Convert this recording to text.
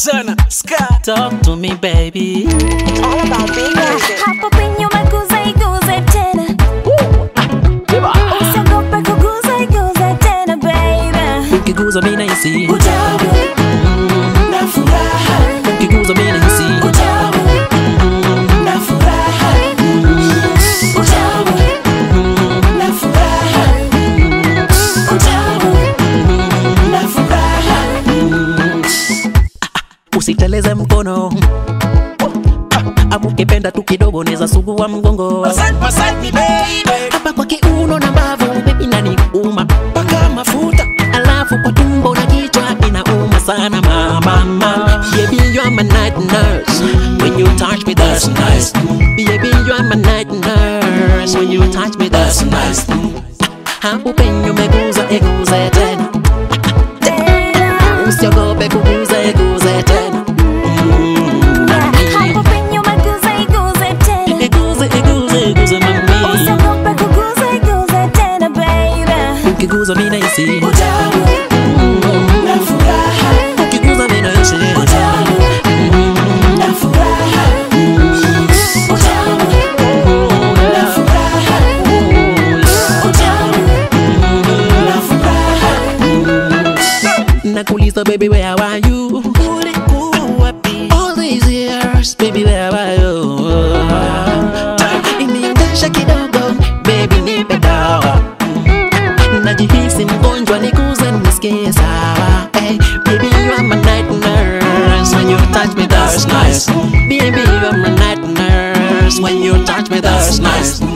sana ska Talk to me baby All about big music. Hapo penye umeguza iguze tena usiogope kuguza iguze tena baby Ukiguza mimi nahisi utamu na furaha Ukiguza mimi nahisi utamu na furaha utamu na furaha utamu na furaha Usiteleze mkono Ama ukipenda tu kidogo neza sugua mgongo Massage, massage me baby Hapa kwa kiuno na mbavu baby nani uma paka mafuta Alafu kwa tumbo na kichwa inauma sana mama mama Baby you are my night nurse When you touch me that's nice Baby you are my night nurse When you touch me that's nice Hapo penye umeguza iguze tena tena Usiogope kuguza iguze tena hapo penye umeguza iguze tena Iguze iguze iguze mami usiogope kuguza iguze tena baby Ukiguza mimi nahisi utamu na furaha Ukiguza mimi nahisi utamu na furaha utamu na furaha utamu na furaha Nakuuliza baby where are you ulikuwa wapi All these years baby where are you Iniendesha kidogo baby nipe dawa Najihisi mgonjwa nikuze nisikie sawa hey, Baby you are my night nurse When you touch me that's nice Baby you are my night nurse When you touch me that's nice